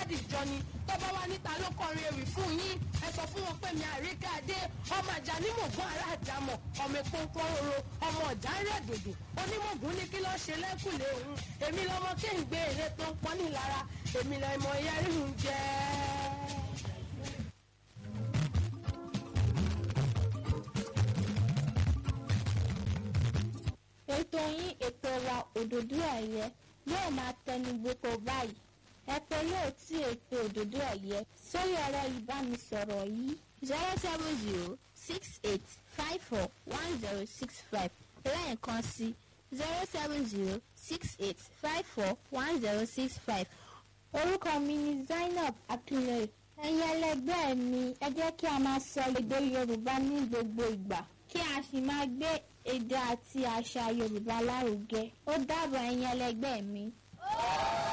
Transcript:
dìjọ ni tó bá wá níta ló kọrin ewì fún yín ẹ sọ fún wọn pé mi àríkà dé ọmọ àjà ní mògùn ará àjàmọ̀ ọmọ epo ń pọ́n roro ọmọ ọ̀jà ń rẹ̀ dòdò onímọ̀gùn ní kí lọ́ọ́ ṣe lẹ́kùlé òun èmi lọmọ kéǹgbé èrè tó ń pọ́n nílara èmi lọmọ yẹrìhùn jẹ́. ètò yín ètò wa òdòdó ẹ̀yẹ yóò máa tẹnu gbogbo báyìí ẹ pé yóò tí ètò òdòdó ẹ̀yẹ sórí ẹ̀rọ ìbánisọ̀rọ̀ yìí zero seven zero six eight five four one zero six five lẹ́ẹ̀kan sí zero seven zero six eight five four one zero six five orúkọ mi ni Zainab Akinleye ẹ̀yin ẹlẹgbẹ́ mi ẹ jẹ́ kí a máa sọ èdè Yorùbá ní gbogbo ìgbà kí a sì máa gbé èdè àti àṣà Yorùbá lárugẹ ó dàbọ̀ ẹ̀yin ẹlẹgbẹ́ mi.